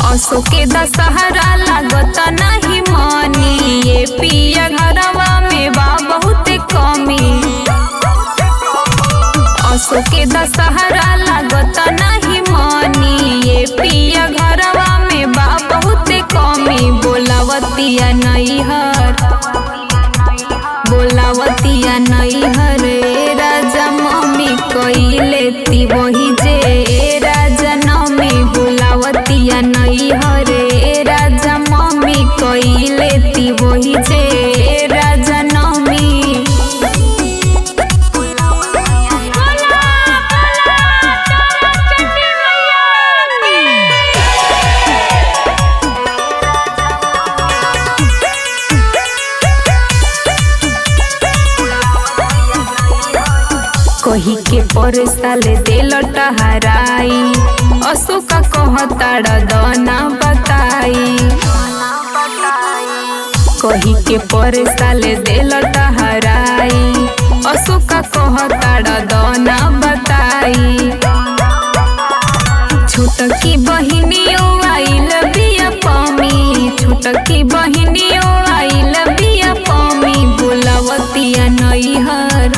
असो के दशहरा लागत नहीं मानी ये पिया घरवा में बा बहुत कमी असो के दशहरा लागत नहीं मानी ये पिया घरवा में बा बहुत कमी बोलावतिया नैहर बोलावतिया नैहर ए राजा मम्मी कइले ती वही जे ए राजा नमी बोलावतिया नैहर ए राजा मम्मी कइले ती वही जे ए राजा नमी कही के पर साले दिल टहराई अशोका कहताड़ दना बताई कही के पर साले दिल टहराई अशोका कहताड़ दना बताई छोटकी बहिनियो आइल बिया पमी छोटकी बहिनियो आइल बिया पमी बोलावतिया नैहर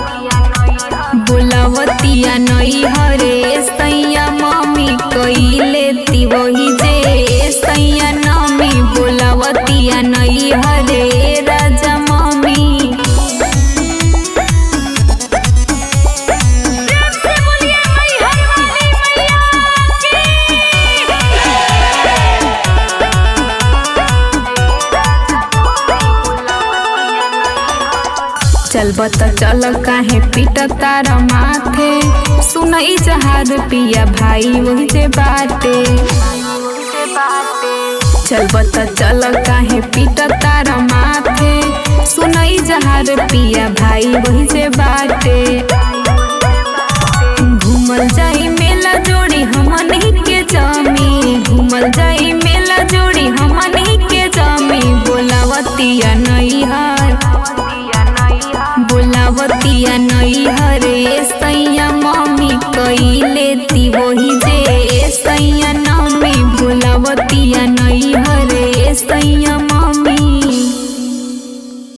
बोलावतिया नैहर ए सैया मम्मी कइले ती वही जे ए सैया नमी बोलावतिया नैहर ए राजा मम्मी चलब त चल काहे पीट तार माथे सुनई जहार पिया भाई वही जे बाटे चलब त चल काहे पीट तार माथे सुनई जहार पिया भाई वही जे बाटे घूमल जाई मेला जोड़ी हमन ही के जमी घूमल जाई मेला जोड़ी हमन ही के जमी बोलावतिया नैहर बोलावतिया नैहर ए सैया मम्मी कइले ती वही जे ए सैया नमी बोलावतिया नैहर ए सैया